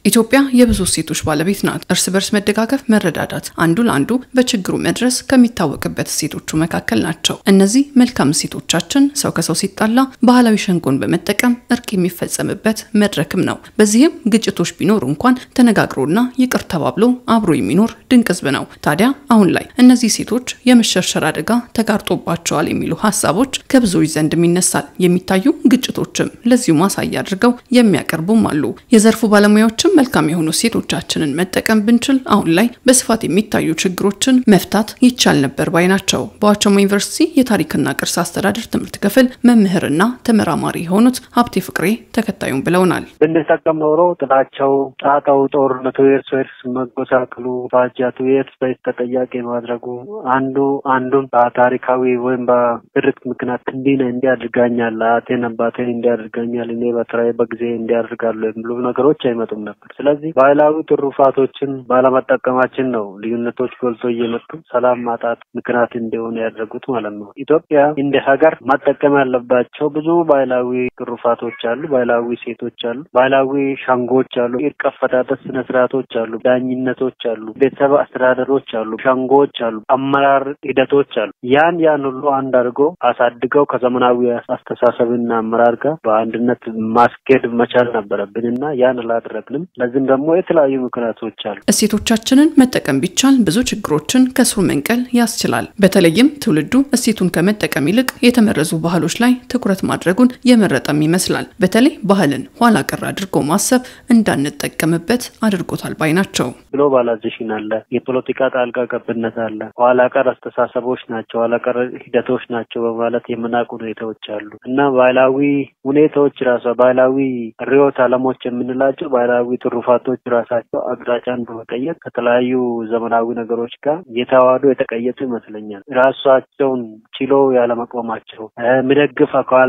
ኢትዮጵያ የብዙ እሴቶች ባለቤት ናት። እርስ በርስ መደጋገፍ፣ መረዳዳት፣ አንዱ ለአንዱ በችግሩ መድረስ ከሚታወቅበት እሴቶቹ መካከል ናቸው። እነዚህ መልካም እሴቶቻችን ሰው ከሰው ሲጣላ ባህላዊ ሸንጎን በመጠቀም እርቅ የሚፈጸምበት መድረክም ነው። በዚህም ግጭቶች ቢኖሩ እንኳን ተነጋግሮና ይቅር ተባብሎ አብሮ የሚኖር ድንቅ ሕዝብ ነው። ታዲያ አሁን ላይ እነዚህ እሴቶች የመሸርሸር አደጋ ተጋርጦባቸዋል የሚሉ ሀሳቦች ከብዙዎች ዘንድም ይነሳል። የሚታዩ ግጭቶችም ለዚሁ ማሳያ አድርገው የሚያቀርቡም አሉ። የዘርፉ ባለሙያዎችም መልካም የሆኑ እሴቶቻችንን መጠቀም ብንችል አሁን ላይ በስፋት የሚታዩ ችግሮችን መፍታት ይቻል ነበር ባይ ናቸው። በዋቸሞ ዩኒቨርሲቲ የታሪክና ቅርስ አስተዳደር ትምህርት ክፍል መምህርና ተመራማሪ የሆኑት ሀብቴ ፍቅሬ ተከታዩም ብለውናል። ብንጠቀም ኖሮ ጥላቸው፣ ጣጣው፣ ጦርነቱ፣ የእርስ በርስ መጎሳቅሉ፣ ባጃቱ የእርስ በርስ ተጠያቂ ማድረጉ አንዱ አንዱን በታሪካዊ ወይም በድርቅ ምክንያት እንዲህ ነህ እንዲህ አድርጋኛል፣ አያቴን አባቴን እንዲህ አድርጋኛል፣ እኔ በተራዬ በጊዜ እንዲህ አድርጋለሁ የሚሉ ነገሮች አይመጡም ነበር። ስለዚህ ባህላዊ ትሩፋቶችን ባለመጠቀማችን ነው ልዩነቶች ጎልቶ እየመጡ ሰላም ማጣት ምክንያት እንዲሆኑ ያደረጉት ማለት ነው። ኢትዮጵያ እንደ ሀገር መጠቀም ያለባቸው ብዙ ባህላዊ ትሩፋቶች አሉ፣ ባህላዊ ሴቶች አሉ፣ ባህላዊ ሸንጎች አሉ፣ እርቅ አፈታተት ስነ ስርዓቶች አሉ፣ ዳኝነቶች አሉ፣ ቤተሰብ አስተዳደሮች አሉ፣ ሸንጎች አሉ፣ አመራር ሂደቶች አሉ። ያን ያን ሁሉ አንድ አድርጎ አሳድገው ከዘመናዊ አስተሳሰብና አመራር ጋር በአንድነት ማስኬድ መቻል ነበረብን እና ያን አላደረግንም። ለዚህም ደግሞ የተለያዩ ምክንያቶች አሉ። እሴቶቻችንን መጠቀም ቢቻል ብዙ ችግሮችን ከስሩ መንቀል ያስችላል። በተለይም ትውልዱ እሴቱን ከመጠቀም ይልቅ የተመረዙ ባህሎች ላይ ትኩረት ማድረጉን የመረጠም ይመስላል። በተለይ ባህልን ኋላ ቀር አድርጎ ማሰብ እንዳንጠቀምበት አድርጎታል ባይ ናቸው። ግሎባላይዜሽን አለ፣ የፖለቲካ ጣልቃ ገብነት አለ፣ ኋላ ቀር አስተሳሰቦች ናቸው፣ ኋላ ቀር ሂደቶች ናቸው በማለት የምናውቅ ሁኔታዎች አሉ እና ባህላዊ ሁኔታዎች ራሷ ባህላዊ ርዕዮተ ዓለሞች የምንላቸው ባህላዊ ትሩፋቶች ራሳቸው አቅጣጫን በመቀየር ከተለያዩ ዘመናዊ ነገሮች ጋር የተዋህዶ የተቀየጡ ይመስለኛል። ራሳቸውን ችሎ ያለመቆማቸው፣ የሚደግፍ አካል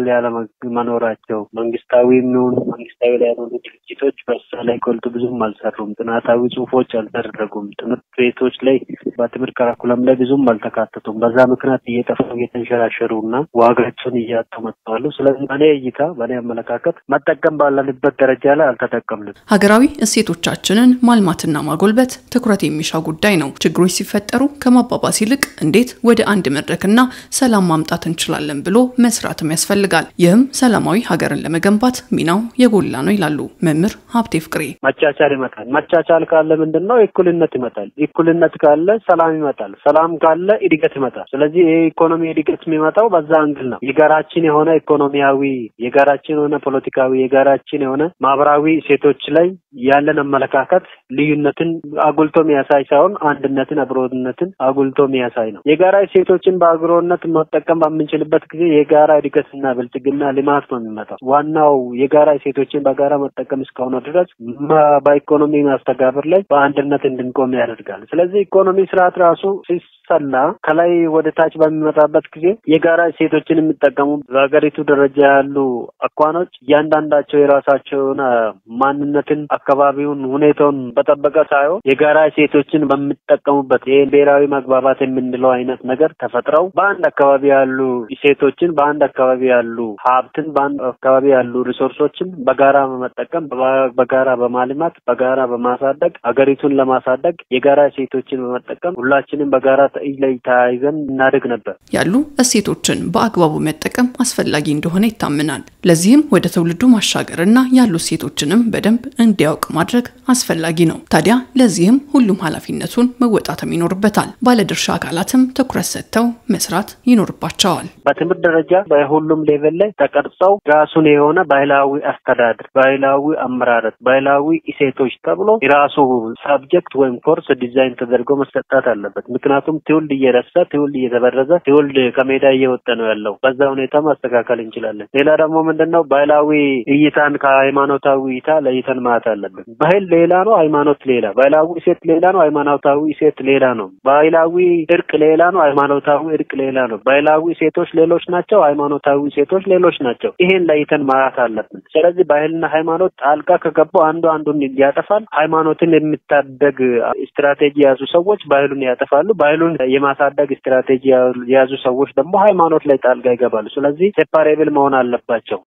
ያለመኖራቸው መንግስታዊ የሚሆኑ መንግስታዊ ላይ ያልሆኑ ድርጅቶች በሳ ላይ ጎልቶ ብዙም አልሰሩም። ጥናታዊ ጽሁፎች አልተደረጉም። ትምህርት ቤቶች ላይ በትምህርት ካራኩለም ላይ ብዙም አልተካተቱም። በዛ ምክንያት እየጠፉ እየተንሸራሸሩ እና ዋጋቸውን እያጡ መጥተዋሉ። ስለዚህ በእኔ እይታ በእኔ አመለካከት መጠቀም ባለንበት ደረጃ ላይ አልተጠቀምንም። ሀገራዊ እሴቶቻችንን ማልማትና ማጎልበት ትኩረት የሚሻ ጉዳይ ነው። ችግሮች ሲፈጠሩ ከማባባስ ይልቅ እንዴት ወደ አንድ መድረክና ሰላም ማምጣት እንችላለን ብሎ መስራትም ያስፈልጋል። ይህም ሰላማዊ ሀገርን ለመገንባት ሚናው የጎላ ነው ይላሉ መምህር ሀብቴ ፍቅሬ። መቻቻል ይመጣል። መቻቻል ካለ ምንድን ነው? እኩልነት ይመጣል። እኩልነት ካለ ሰላም ይመጣል። ሰላም ካለ እድገት ይመጣል። ስለዚህ ይህ ኢኮኖሚ እድገት የሚመጣው በዛ አንግል ነው። የጋራችን የሆነ ኢኮኖሚያዊ፣ የጋራችን የሆነ ፖለቲካዊ፣ የጋራችን የሆነ ማህበራዊ እሴቶች ላይ ያለን አመለካከት ልዩነትን አጉልቶ የሚያሳይ ሳይሆን አንድነትን፣ አብሮነትን አጉልቶ የሚያሳይ ነው። የጋራ እሴቶችን በአብሮነት መጠቀም በምንችልበት ጊዜ የጋራ እድገትና ብልጽግና ልማት ነው የሚመጣው። ዋናው የጋራ እሴቶችን በጋራ መጠቀም እስከሆነ ድረስ በኢኮኖሚ ማስተጋበር ላይ በአንድነት እንድንቆም ያደርጋል። ስለዚህ ኢኮኖሚ ስርዓት ራሱ ሲሰላ ከላይ ወደ ታች በሚመጣበት ጊዜ የጋራ እሴቶችን የሚጠቀሙ በሀገሪቱ ደረጃ ያሉ አኳኖች እያንዳንዳቸው የራሳቸውን ማንነትን፣ አካባቢውን፣ ሁኔታውን በጠበቀ ሳይሆን የጋራ እሴቶችን በሚጠቀሙበት ይህ ብሔራዊ መግባባት የምንለው አይነት ነገር ተፈጥረው በአንድ አካባቢ ያሉ እሴቶችን፣ በአንድ አካባቢ ያሉ ሀብትን፣ በአንድ አካባቢ ያሉ ሪሶርሶችን በጋራ በመጠቀም በጋራ በማልማት በጋራ በማሳደግ ሀገሪቱን ለማሳደግ የጋራ እሴቶችን በመጠቀም ሁላችንም በጋራ እጅ ላይ ተያይዘን እናደግ ነበር። ያሉ እሴቶችን በአግባቡ መጠቀም አስፈላጊ እንደሆነ ይታመናል። ለዚህም ወደ ትውልዱ ማሻገር እና ያሉ እሴቶችንም በደንብ እንዲያውቅ ማድረግ አስፈላጊ ነው። ታዲያ ለዚህም ሁሉም ኃላፊነቱን መወጣትም ይኖርበታል። ባለድርሻ አካላትም ትኩረት ሰጥተው መስራት ይኖርባቸዋል። በትምህርት ደረጃ በሁሉም ሌቨል ላይ ተቀርጸው ራሱን የሆነ ባህላዊ አስተዳደር፣ ባህላዊ አመራረት፣ ባህላዊ እሴቶች ተብሎ የራሱ ሳብጀክት ወይም ኮርስ ዲዛይን ተደርጎ መሰጣት አለበት። ምክንያቱም ትውልድ እየረሳ ትውልድ እየተበረዘ ትውልድ ከሜዳ እየወጣ ነው ያለው። በዛ ሁኔታ ማስተካከል እንችላለን። ሌላ ደግሞ ምንድን ነው ባህላዊ እይታን ከሃይማኖታዊ እይታ ለይተን ማየት አለብን። ባህል ሌላ ነው፣ ሃይማኖት ሌላ። ባህላዊ እሴት ሌላ ነው፣ ሃይማኖታዊ እሴት ሌላ ነው። ባህላዊ እርቅ ሌላ ነው፣ ሃይማኖታዊ እርቅ ሌላ ነው። ባህላዊ እሴቶች ሌሎች ናቸው፣ ሃይማኖታዊ እሴቶች ሌሎች ናቸው። ይሄን ለይተን ማየት አለብን። ስለዚህ ባህልና ሃይማኖት ጣልቃ ከገቡ አንዱ አንዱን ያጠፋል። ሃይማኖትን የሚታደግ ስትራቴጂ የያዙ ሰዎች ባህሉን ያጠፋሉ። ባህሉን የማሳደግ ስትራቴጂ የያዙ ሰዎች ደግሞ ሃይማኖት ላይ ጣልቃ ይገባሉ። ስለዚህ ሴፓሬብል መሆን አለባቸው።